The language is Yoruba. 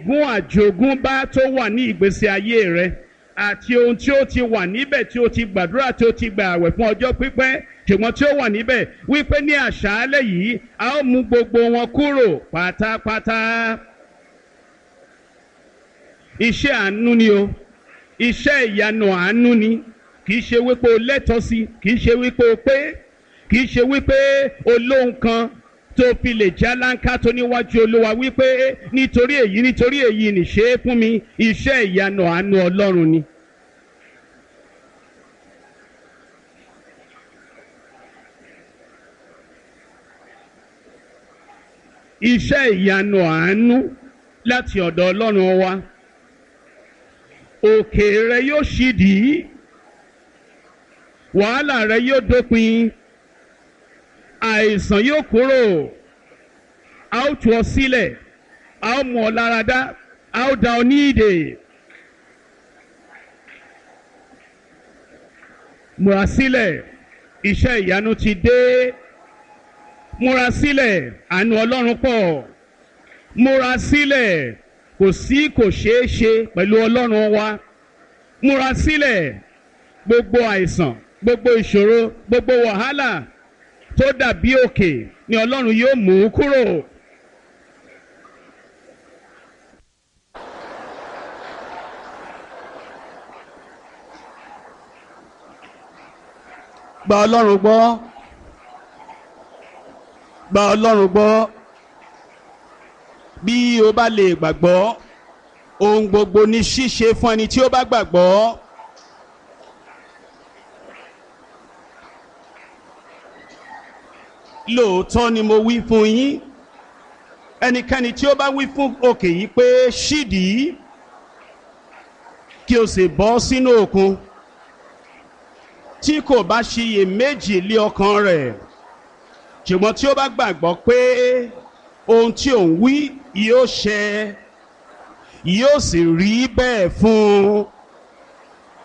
ègún àjogúnbá tó wà ní ìgbésí ayé rẹ àti ohun tí ó ti wà níbẹ̀ tí ó ti gbàdúrà tí ó ti gbà àwẹ̀ fún ọjọ́ pípẹ́ ṣùgbọ́n tí ó wà níbẹ̀ wípé ní àṣálẹ̀ yìí a ó mú gbogbo wọn kúrò pátápátá. iṣẹ́ àánú ni o iṣẹ́ ìyanu àánú ni kì í ṣe wípé o lẹ́tọ̀ọ́ sí kì í ṣe wípé o pé kì í ṣe wípé o lóhun kan tó fi lè já láńká tó níwájú olúwa wípé nítorí èyí nítorí èyí nìṣe é fún mi iṣẹ́ ìyanu àánú ọlọ́run ni. iṣẹ́ ìyanu àánú láti ọ̀dọ̀ ọlọ́run wa òkè rẹ yóò ṣídìí wàhálà rẹ yóò dópin àìsàn yóò kúrò a ó tú ọ sílẹ̀ a ó mú ọ láradá a ó dá ọ ní ìdè. múra sílẹ̀ iṣẹ́ ìyanu ti dé múra sílẹ̀ àánú ọlọ́run pọ̀ múra sílẹ̀ kò sí kò ṣeé ṣe pẹ̀lú ọlọ́run wa múra sílẹ̀ gbogbo àìsàn gbogbo ìṣòro gbogbo wàhálà tó dàbí òkè ni ọlọ́run yóò mú kúrò. gba ọlọ́run gbọ́ gba ọlọ́run gbọ́ bí o bá lè gbàgbọ́ ohun gbogbo ní ṣíṣe fún ẹni tí ó bá gbàgbọ́. lóòótọ́ ni mo wí fún yín ẹnikẹ́ni tí ó bá wí fún òkè yìí pé ṣídìí kí o sì bọ́ sínú òkun tí kò bá ṣiyè méjì lé ọkàn rẹ̀ ṣùgbọ́n tí ó bá gbàgbọ́ pé ohun tí òun wí yóò ṣẹ yóò sì rí bẹ́ẹ̀ fún un